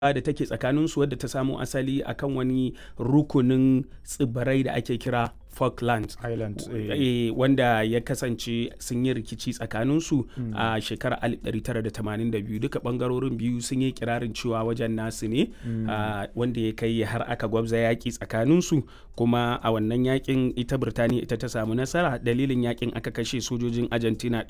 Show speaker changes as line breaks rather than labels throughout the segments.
da take tsakaninsu wadda ta samo asali akan wani rukunin tsibirai da ake kira Falklands
Islands, eh.
eh, wanda ya kasance sun yi rikici tsakaninsu a shekarar 1982 duka bangarorin biyu sun yi kirarin cewa wajen nasu ne ah, wanda ya kai har aka gwabza yaƙi tsakaninsu kuma a wannan yaƙin ita Birtaniya ita ta samu nasara dalilin yaƙin aka kashe sojojin Argentina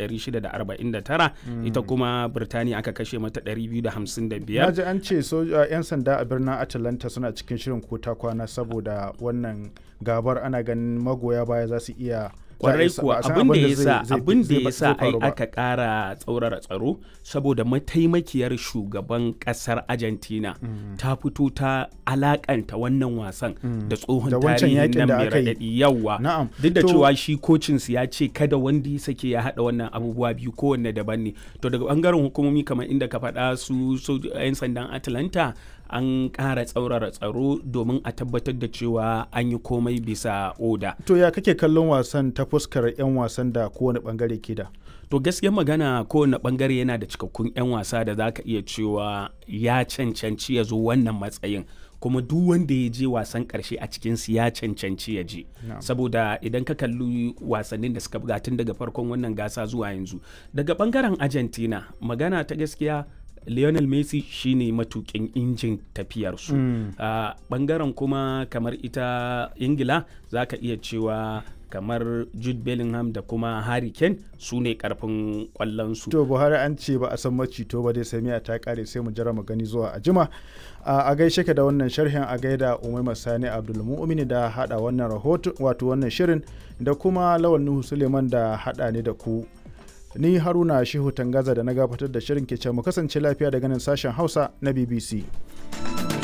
649 ita kuma Birtaniya aka kashe mata 255
Na ji an ce soja 'yan sanda a birnin Atlanta suna cikin shirin kota kwana saboda wannan gabar ana ganin magoya baya za su iya
kwarai
za a
kuwa
san
abin da
da
ya
zai-
sa
zai-
abin da
zai-
ya
zai
sa ai
faru ba.
aka ƙara tsaurara tsaro saboda mataimakiyar shugaban ƙasar Argentina ta fito ta alakanta wannan wasan da tsohon
Da wancan
tarihin
yakin
nan
da
mai
aka yi.
raɗaɗi yawa
Na'am.
duk da
To-
cewa shi kocinsu ya ce kada wanda ya sake ya haɗa wannan abubuwa biyu kowanne daban ne to daga bangaren hukumomi kamar inda ka faɗa su su 'yan sandan Atlanta an ƙara tsaurara tsaro domin a tabbatar da cewa an yi komai bisa oda
To ya kake kallon wasan ta fuskar 'yan wasan da kowane bangare ke da?
To gaskiyar magana kowane bangare yana da cikakkun 'yan wasa da za ka iya cewa ya cancanci ya zo wannan matsayin. kuma duk wanda ya je wasan karshe a cikinsu ya cancanci ya je saboda idan ka kalli wasannin da suka buga tun daga farkon wannan gasa zuwa yanzu daga bangaren argentina magana ta gaskiya lionel messi shine matukin injin tafiyarsu a bangaren kuma kamar ita ingila za ka iya cewa kamar jude bellingham da kuma harry kane su ne karfin kwallonsu
To Buhari an ce ba a san macito ba dai sai miya ta kare sai mu jira mu gani zuwa a jima. A a gaishe ka da wannan sharhin a gaida Umaima Sani Abdulmu'mini da hada wannan rahoto wato wannan shirin da kuma Lawan Nuhu Suleiman da hada ne da ku. Ni Haruna Shehu Tangaza da na gabatar da shirin ke ce mu kasance lafiya daga nan sashen Hausa na BBC.